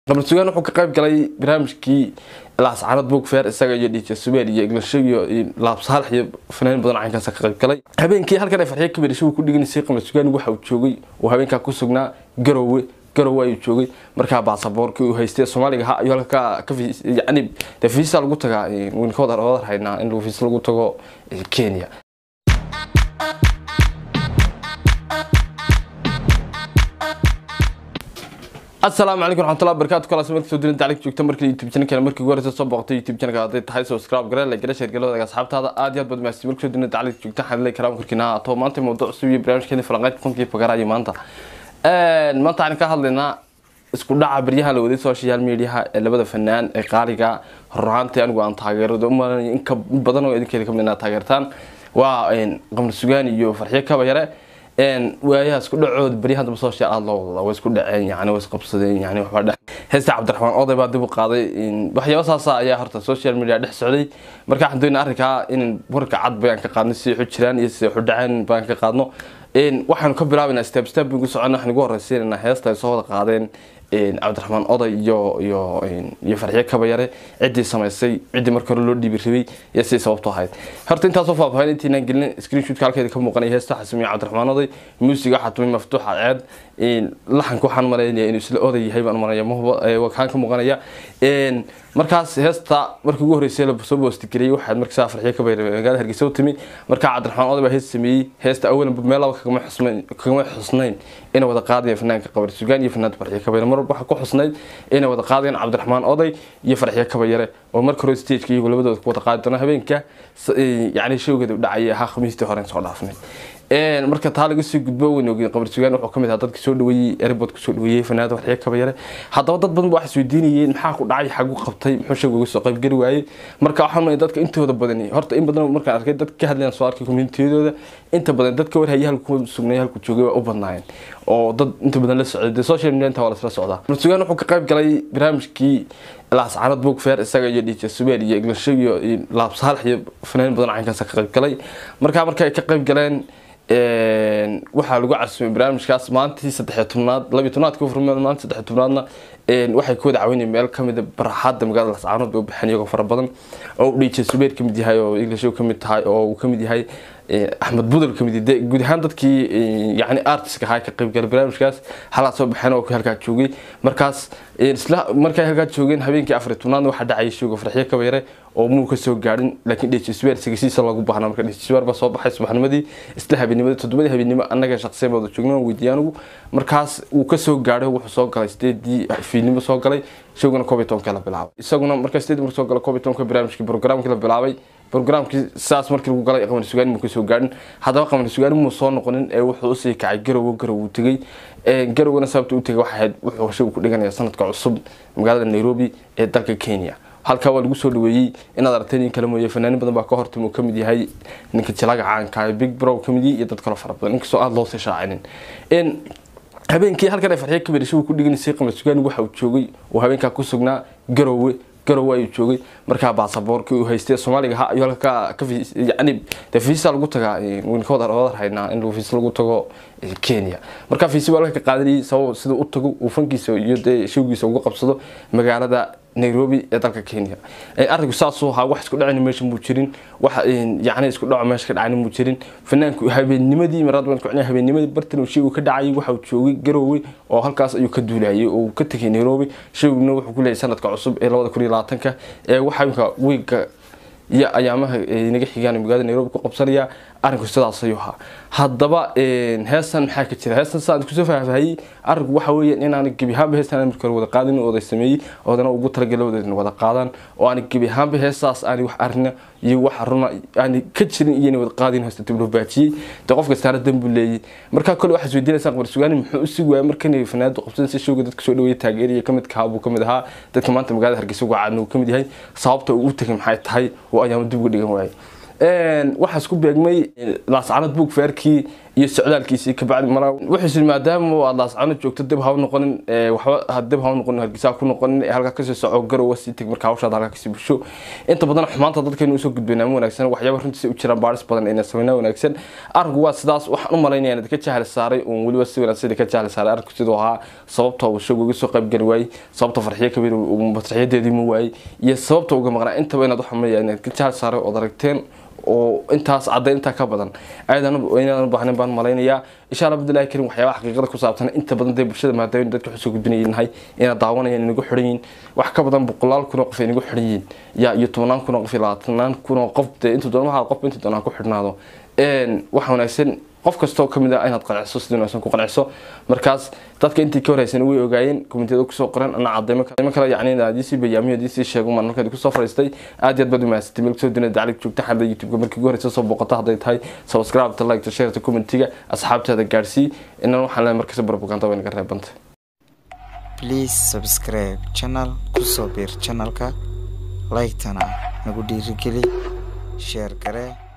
qamar sugaan wuxuu ka qayb galay barnaamijkii laascaanood book fair isaga iyo dj subeer iyo iglasho iyo laab saalax iyo fanaanin badan caynkaas ka qayb galay habeenkii halkan ay farxiyo kaberisho uu ku dhiganaysay qamar sugaan waxa uu joogay oo habeenkaa ku sugnaa garowe garowe ayuu joogay markaa baasaboorkii uu haystay soomaaliga ha ayuu halka ka yani dee fiisa lagu tagaa waynu ka wada wadar haynaa in fiisa lagu tago kenya asalaamu calaykum raxmatullahi barakatu kalaas markii soo dirin daclig joogta markii youtube channelkeena markii ugu horeysa soo booqtay youtube channelka hadday tahay subscribe garee la gara sheer galoodaga asxaabtaada aad iyo aad baad mahadsan markii soo dirin daclig joogta waxaan leeyahay karaam korkiina to maanta mawduuc cusub iyo barnaamijkeena falanqayd kunkii fagarayo maanta maanta waxaan ka hadlaynaa isku dhaca baryahan la waday social mediaha ee labada fanaan ee qaaliga horaantii anigu aan taageerado umalanay in ka badan oo idinkeeda kamid inaad taageertaan waa qamar sugaan iyo farxiyo kaba yare waayaha isku dhacooda baryahan dambe social aada loo wada way isku dhaceen yani way isqabsadeen yani waxbaa dhex heesta cabdiraxmaan oday baa dib u qaaday waxyaaba saasa ayaa horta social media dhex socday marka waxaan doonaa arrinkaa in warka cad bayaan ka qaadno si xu jiraan iyo si xu dhaceen bayaan ka qaadno waxaanu ka bilaabaynaa step step baynu socona waxaan ugu horreysiinaynaa heesta ay soo wada qaadeen cabdiraxmaan oday iyo iyo iyo farxiyo kabayare ciddii samaysay ciddii marka hore loo dhiibi rabay iyo sidii sababto ahayd horta intaasoo faahfaahin intiinaan gelin screenshotka halkeeda ka muuqanaya heesta waxaa sameeyey cabdiraxmaan oday muusiga waxaa tumay maftuuxa ceed laxanka waxaan maleynaya inuu isla oday yahay baan maranaya wakaan ka muuqanaya markaas heesta markii ugu horreysay la soo boostigeliyay waxaad markiisaa farxiyo kabayare magaalada hargeysa u timi markaa cabdiraxmaan oday baa hees sameeyey heesta awalan meel laba kagama xusnayn kagama xusnayn inay wada qaadayeen fanaanka qabar sugaan iyo fanaanta farxiyo kabayare mar waxaa ku xusnayd inay wada qaadayeen cabdiraxmaan oday iyo farxiyo kabayare oo marka hore stageka iyagu labadooda ku wada qaadi doona habeenka yacni showgeeda u dhacayay ahaa khamiistii hore soo dhaafnay marka taa laga soo gudbo weyn ogeen qabar sugaan wuxuu kamid ahaa dadka soo dhaweeyey airport kusoo dhaweeyey fanaanada farxiyo kabayare haddaba dad badan ba waxay isweydiinayeen maxaa ku dhacay xagu qabtay muxuu showga uga soo qaybgeli waayey marka waxaan maay dadka intooda badan horta in badan markaan arkay dadka ka hadlayaan soo arkay communitiyadooda inta badan dadka warhaya halku sugnay halku joogay waa u badnaayeen oo dad inta badan la socday dee social media inta waa lasla socdaa qabar sugaan wuxuu ka qayb galay barnaamijkii laascaanood book fair isaga iyo dj subeer iyo iglasho iyo laab saalax iyo fanaanin badan caynkaas ka qayb galay markaa marka ay ka qayb galeen waxaa lagu casumay barnaamijkaas maalintii saddexiyo tobnaad labiyo tobnaadka furmeen maalinta saddexiyo tobnaadna waxay ku wada caawinayeen meel kamid a baraxaada magaalada lascaanood bay u baxeen iyagoo fara badan oo dj subeer kamid yahay oo iglasho kamid tahay oo uu kamid yahay axmed budel kamid yahay guud ahaan dadkii yani artiska ahaa ka qayb galay barnaamijkaas halaa soo baxeen oo halkaa joogay markaas isla markay halkaa joogeen habeenkii afar tobnaadna waxaa dhacayay showga farxiyo kabayare oo muu ka soo gaadhin laakiin dj subeer sigasiisa loogu baahnaa marka dj subeer baa soo baxay subaxnimadii isla habeennimadii toddobadii habeenimo annaga shaqsiyan wada joogna waan weydiiyay anigu markaas uu ka soo gaadhay wuxuu soo galay sideedii fiidnimo soo galay showgana koob iyo tobanka la bilaabay isaguna marka sideedii marka soo galay koob iyo tobanka barnaamijkii programkii la bilaabay programkii saas markii lagu galay qamar sugaan muu kasoo gaadhin haddaba qamar sugaan muu soo noqonin ee wuxuu usii kacay garowo garow uu tegey garowgana sababta u tegay waxay ahayd wuxuu showga ku dhiganaya sanadka cusub magaalada nairobi ee dalka kenya halkaa waa lagu soo dhaweeyey inaad aragtay nin kale mooye fanaanin badan baa ka hortay uu kamid yahay ninka jilaga caanka big bro kamid yahay iyo dad kale fara badan inkastoo aada loo sii shaacinin habeenkii halkan ay farxiyo kaberisho uu ku dhiganaysay qamar sugaan waxa uu joogay oo habeenkaa ku sugnaa garowe garowe ayuu joogay markaa baasaboorkii uu haystay soomaaliga ha ayuu halka ka yani dee fiisa lagu tagaa waynu ka wada wadar haynaa in fiisa lagu tago kenya markaa fiisi baa halka ka qaadanayay sabab sida u tago uu fankiisa iyo dee showgiisa uga qabsado magaalada nairobi ee dalka kenya arrinku saasuu ahaa wax isku dhacayna meesha muu jirin wax yacni isku dhaco meesha ka dhacayna muu jirin fanaanku habeennimadii maraad baan kucnay habeennimadii bartan shaygu ka dhacayay waxa uu joogay garowe oo halkaas ayuu ka duulayay oo uu ka tegay nairobi shayguna wuxuu ku leeyahay sanadka cusub ee labada kun iyo labaatanka ee waxa imka wiigga iyo ayaamaha naga xigaan magaalada nairobi ku qabsanaya arrinku sidaas ayuu ahaa haddaba heestan maxaa ka jira heestan saan kusoo faahfaahiyey arrinku waxa weeye inaan gebi ahaanba heestan markii hore wada qaadin oday sameeyey oodana ugu talagalay odaydna wada qaadaan oo aan gebi ahaanba heestaas aan wax arina iyo wax runa aan ka jirin iyo inay wada qaadin heesta dib loo baajiyey dee qof kastaana dan buu leeyay markaa kole waxaad isweydiinaysaa qamar sugaani muxuu usii waayay markan fanaanadu qabsadan si showga dadka soo dhaweeyay taageeriya kamid kahaa buu kamid ahaa dadka maanta magaalada hargeysa uga caadna uu kamid yahay sababta uu u tegay maxay tahay oo ayaama dib uga dhigan waayay waxaa isku beegmay laascaanood book fairkii iyo socdaalkiisii kabacdi mara wuxuusi maadaama aad laascano joogto dib ha u noqonin waxba dib ha u noqonin hargeysa ku noqonin ee halkaa kasii soco garowa sii teg markaa hawshaada halkaa kasii bulsho inta badan xumaanta dadkeenu usoo gudbaynaa ma wanaagsan waxyaaba runtiisa u jiraan baaris badan inay sameynaa wanaagsan arinku waa sidaas waxaan u malaynaya inad ka jahli saaray uun weliba si wanaagsan ka jahli saaray arinku siduu ahaa sababta uu isagu uga soo qayb geli waayey sababta farxiyo kabir farxiyadeedii ma waayey iyo sababta uga maqnaa intaba inaad waxa maleeyaa inaad ka jahli saaray ood aragteen oo intaas caddayn intaa ka badan ayadaan u baahnayn baan malaynayaa insha allah abdullahi karim waxyaabaha xaqiiqada ku saabsan inta badan dee bulshada maadaama dadka xusoo gudbinaynahay inaad daawanayaan inagu xiran yihiin wax ka badan boqolaal kun oo qof inagu xiran yihiin yaa iyo tobnaan kun oo qof iyo labaatanaan kun oo qof dee intuu doonmaha qof intuu doonaa ku xidhnaado waxa wanaagsan qof kastoo kamid ah inaad qanciso sidii wanaagsan ku qanciso markaas dadka intii ka horeysan way ogaayeen komitiyada kusoo qoran ana cadeymo kale yacni adiisii bayaamiyo adiisii sheego maan markaad kusoo fadhiistay aad iyo aad baad umahadsatay meel kusoo dinada daclig joogta xalada youtube-ka markii ugu horeysa soo booqata hadday tahay subscribe-ta like-ta share-ta commentiga asxaabtaada gaarsii inan waxaan leeyahay markasta propaganda way naga reebanta please subscribe channel kusoo biir channelka like-tana nagu dhiirigeli share garee